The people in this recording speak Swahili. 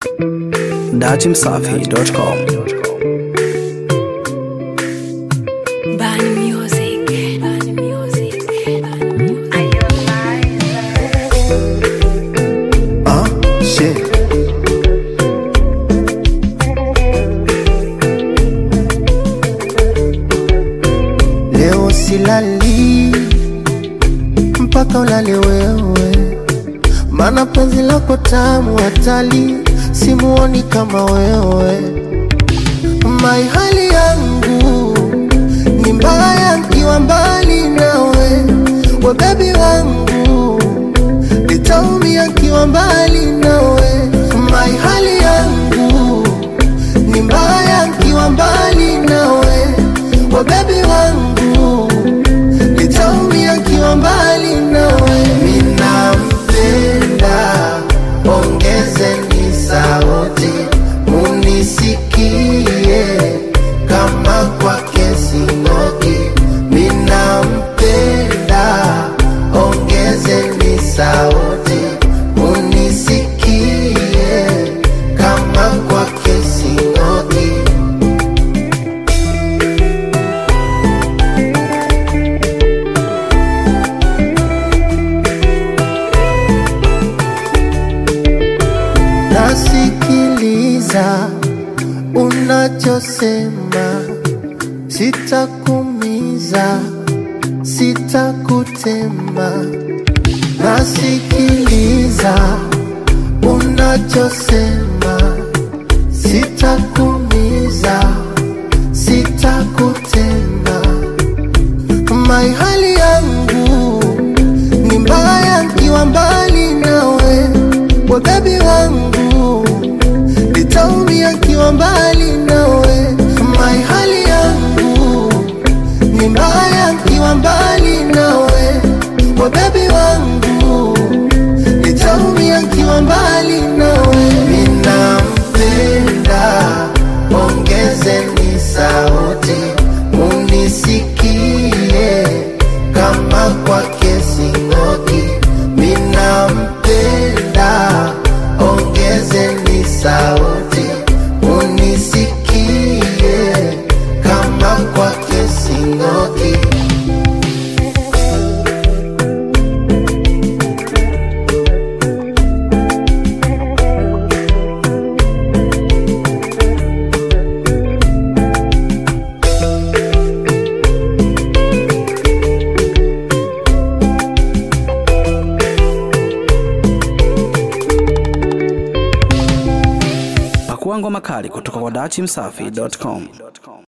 datimsafi.com. Bani Music. Bani Music. Ah, shit. Leo silali mpaka ulale wewe, mana penzi lako tamu hatali, simuoni kama wewe. Mai hali yangu ni mbaya nkiwa mbali nawe, we bebi wangu nitaumia nkiwa mbali nawe. Mai hali yangu ni mbaya nkiwa mbali nawe, we bebi wangu nitaumia nkiwa mbali nawe. Minampenda, ongezeni sauti munisikie kama kwake sing'oki. Minampenda, ongezeni sauti munisikie kama kwake sing'oki. nasikiliza unachosema, sitakumiza, sitakutema. Nasikiliza unachosema, sitakumiza, sitakutema. Mai hali yangu ni mbaya nkiwa mbali nawe, we bebi wangu nitaumia nkiwa mbali nawe. Mai hali yangu ni mbaya nkiwa mbali nawe, we bebi wangu nitaumia nkiwa mbali nawe. Ninampenda, ongezeni sauti munisikie kama kwake sing'oki. Minampenda, ongezeni sauti munisikie kama kwake sing'oki. Pakua ngoma kali kutoka kwa datimsafi.com.